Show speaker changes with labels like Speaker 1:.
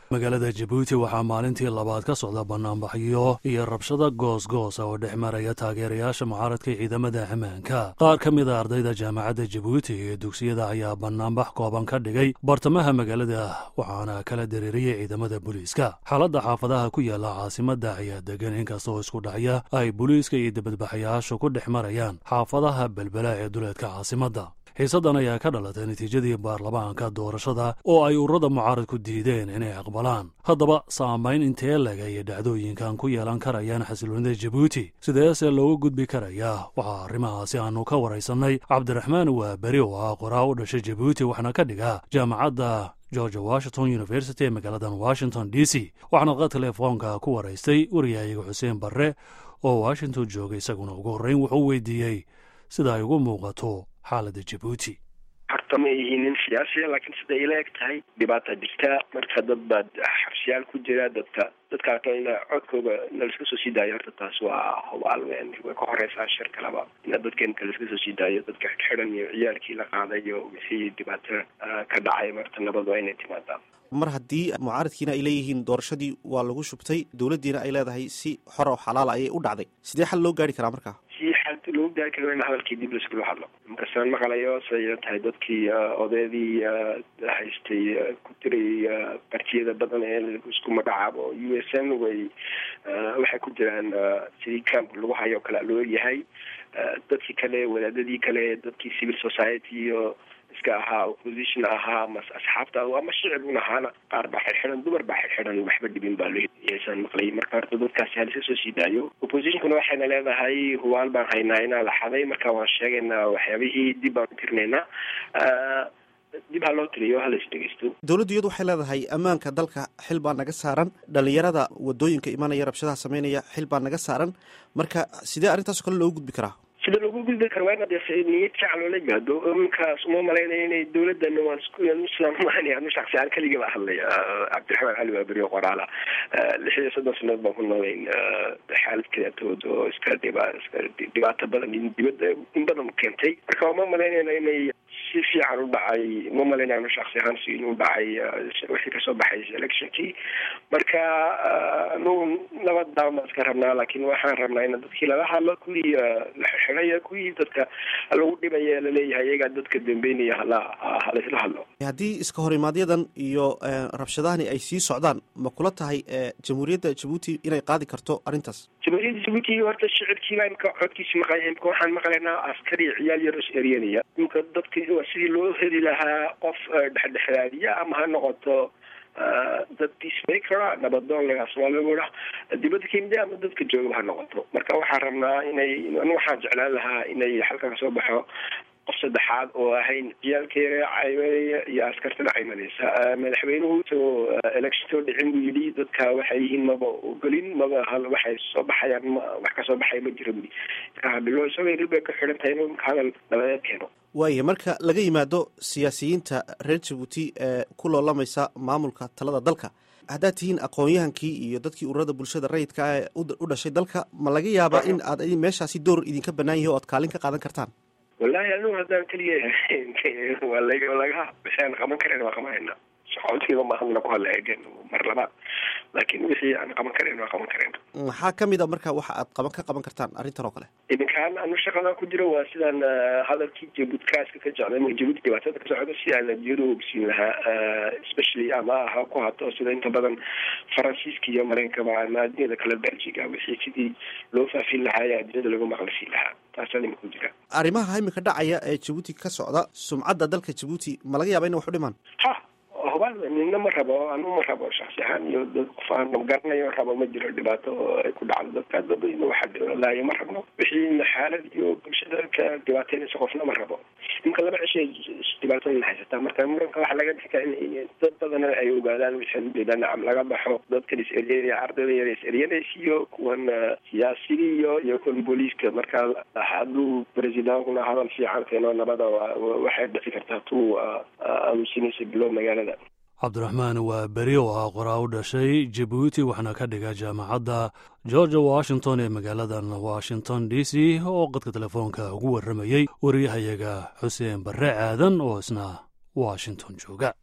Speaker 1: magaalada jabuuti waxaa maalintii labaad ka socda banaanbaxyo iyo rabshada goosgoosa oo dhex maraya taageerayaasha mucaaradka ciidamada ammaanka qaar ka mid a ardayda jaamacadda jabuuti iyo dugsiyada ayaa banaanbax kooban ka dhigay bartamaha magaalada waxaana kala dareeriyey ciidamada booliiska xaaladda xaafadaha ku yaala caasimadda ayaa degan inkastoo isku dhacya ay booliiska iyo dibadbaxayaashu ku dhex marayaan xaafadaha belbela ee duleedka caasimadda xiisaddan ayaa ka dhalatay natiijadii baarlamaanka doorashada oo ay ururada mucaaradku diideen inay aqbalaan haddaba saamayn intee lega iyo dhacdooyinkan ku yeelan karayaan xasiloonida jabuuti sideese loogu gudbi karayaa waxaa arrimahaasi aanu ka waraysannay cabdiraxmaan waaberi oo ah qoraa u dhashay jabuuti waxna ka dhiga jaamacadda george washington university ee magaaladan washington d c waxaana qad telefoonka ku waraystay wariyahayaga xuseen barre oo washington joogay isaguna ugu horreyn wuxuu weydiiyey sida ay ugu muuqato xaalada jabuuti
Speaker 2: horta ma ihiin nin siyaasiya laakiin sida ila eg tahay dhibaata jirta marka dad baad xabsiyaal ku jira dadka dadkaa kalena codkooda na laiska soo sii daayo horta taas waa hubaal weyn way ka horeysaa shir kaleba ina dadkeenka laiska soo sii daayo dadka xidxidan iyo ciyaalkii la qaaday iyo wixii dhibaato ka dhacay marta nabad waa inay timaadaa
Speaker 3: mar haddii mucaaradkiina ay leeyihiin doorashadii waa lagu shubtay dowladdiina ay leedahay si xor oo xalaala ayay u dhacday sidee xal loo gaari karaa markaa
Speaker 2: si xal loogu gaari karo in hadalkii dib laiskula hadlo markasaan maqlayo siday ila tahay dadkii odaydii haystay ku tiray partiyada badan ee isku magacaabo u s n way waxay ku jiraan sidii camp lagu hayo o kale loo yahay dadkii kale wadaadadii kale dadkii civil society iyo iska ahaa opposition ahaa mas asxaabta ama shicib un ahaana qaar baa xirxidan dumar baa xirxidan waxba dhibin baa looysan maqlay marka horta dadkaasi halisa soo sii daayo oppositionkuna waxayna leedahay hubaal baan haynaa inaa la xaday marka waan sheegaynaa waxyaabihii dib baan tirinaynaa dib ha loo tiriyo halas dhegeysto
Speaker 3: dowladdu iyadu waxay leedahay ammaanka dalka xil baa naga saaran dhalinyarada wadooyinka imanaya rabshadaha sameynaya xil baa naga saaran marka sidee arrintaasoo kale loogu gudbi karaa
Speaker 2: sida lagu gudbi karo waa inaad niyad fiican loola yimaado iminkaas uma malaynaya inay dowladana waan iskumaanaya anu shaksiyaal keligaba hadlaya cabdiraxmaan cali waaberi oo qoraala lix iyo soddon sanadood baan ku noolayn xaalad kaleetood oo iska dhiba iska dhibaato badan dibadda in badan keentay marka uma malaynayna inay si fiican u dhacay uma malaynayno shaksi ahaan si inuu dhacay wixii kasoo baxay electionkii marka anu nabad daama iska rabnaa laakiin waxaan rabnaa in dadkii lala hadlo kuwii laxirxidaya kuwii dadka lagu dhibaya laleeyahay iyagaa dadka dambeynaya hala halaisla hadlo
Speaker 3: haddii iska horimaaadyadan iyo rabshadahani ay sii socdaan ma kula tahay jamhuuriyadda jabuuti inay qaadi karto arrintaas
Speaker 2: jamhuuriyadda jabuuti horta shicibkiiba imka codkiisi maqlay imka waxaan maqlaynaa askari ciyaal yar is eryanaya imka dadki sidii loo heli lahaa qof dhexdhexaadiya ama ha noqoto dad peacemaker nabadoon laga soomaalida dibadda kemida ama dadka joogaba ha noqoto marka waxaan rabnaa inay anu waxaan jeclaan lahaa inay xalka kasoo baxo qof saddexaad oo ahayn ciyaalkeeda caymanaya iyo askartada caymanaysa madaxweynuhu soo electionto dhicin buu yidhi dadka waxay yihiin maba ogolin maba waxay soo baxayaan ma wax kasoo baxaya ma jira buri bilo isagoo ilbay ka xidhan tahay inuu hadal nabadeed keeno
Speaker 3: waaya marka laga yimaado siyaasiyiinta reer jabuuti ee ku loolamaysa maamulka talada dalka haddaad tihiin aqoon-yahankii iyo dadkii ururada bulshada rayidka ee u dhashay dalka ma laga yaabaa in aad meeshaasi door idinka banaan yahi o aad kaalin ka qaadan kartaan
Speaker 2: wallahi anigu haddaan keliya waa lag laga wixii aan qaban karan waa qabanayna shaqootigiiba maahadna ku hadla eegen mar labaad laakiin wixii aan qaban karayn waa qaban karayna
Speaker 3: maxaa kamid a marka waxa aad qaban ka qaban kartaan arrintan oo kale
Speaker 2: iminkaan anu shaqadan ku jiro waa sidaan hadalkii jabuutkaaska ka jecday jabuuti dhibaatada ka socda si aan adduunyada ogsiin lahaa especially ama ha ku hato sida inta badan faransiiska iyo mareynkaba ama adduunyada kale belgiga wixii sidii loo faafin lahaa ee adduunyada lagu maqlisiin lahaa taasaan imika ku jira
Speaker 3: arrimaha imika dhacaya ee jabuuti ka socda sumcadda dalka jabuuti ma laga yaaba ina wax u dhimaan
Speaker 2: ha hubaal nina ma rabo anu ma rabo shaksi ahaan iyo dad qof aan garanayo rabo ma jiro dhibaato ay ku dhacdo dadka dadweyne waxa laayo ma rabno wixii xaalad iyo bulshada ka dhibaateynaysa qofna ma rabo imka laba cishay dhibaatooyin haysataa marka muranka waxa laga dhixika in dad badana ay ogaadaan wixii ujeeda nacam laga baxo dadkan is eryanaya ardayda yar is eryanaysa iyo kuwan siyaasiga iyo iyo kuwan booliiska marka hadduu presidentuna hadal fiican keeno nabada waxay dhici kartaa tuu aamusinaysa bilow magaalada
Speaker 1: cabdiraxmaan waa beri oo ah qoraa u dhashay jabuuti waxaana ka dhiga jaamacadda georgia washington ee magaaladan washington d c oo qadka telefoonka ugu warramayey wariyahayaga xuseen barre aadan oo isna washington jooga